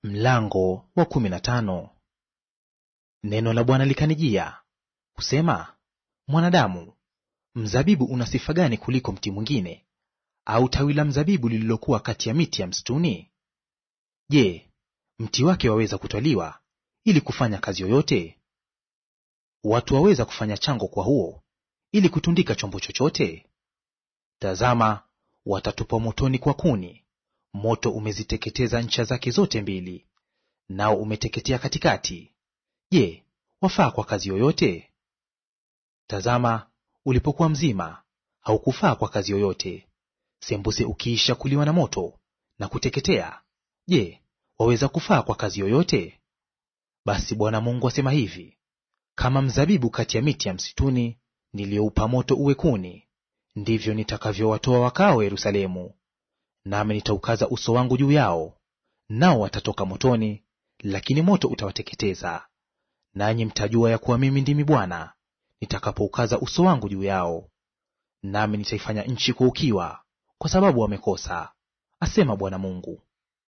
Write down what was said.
Mlango wa kumi na tano. Neno la Bwana likanijia kusema, mwanadamu, mzabibu una sifa gani kuliko mti mwingine, au tawi la mzabibu lililokuwa kati ya miti ya msituni? Je, mti wake waweza kutwaliwa ili kufanya kazi yoyote? Watu waweza kufanya chango kwa huo ili kutundika chombo chochote? Tazama, watatupwa motoni kwa kuni, moto umeziteketeza ncha zake zote mbili, nao umeteketea katikati. Je, wafaa kwa kazi yoyote? Tazama, ulipokuwa mzima haukufaa kwa kazi yoyote; sembuse ukiisha kuliwa na moto na kuteketea, je, waweza kufaa kwa kazi yoyote? Basi Bwana Mungu asema hivi, kama mzabibu kati ya miti ya msituni niliyoupa moto uwe kuni, ndivyo nitakavyowatoa wakao Yerusalemu. Nami nitaukaza uso wangu juu yao, nao watatoka motoni, lakini moto utawateketeza. Nanyi mtajua ya kuwa mimi ndimi Bwana nitakapoukaza uso wangu juu yao. Nami nitaifanya nchi kuwa ukiwa, kwa sababu wamekosa, asema Bwana Mungu.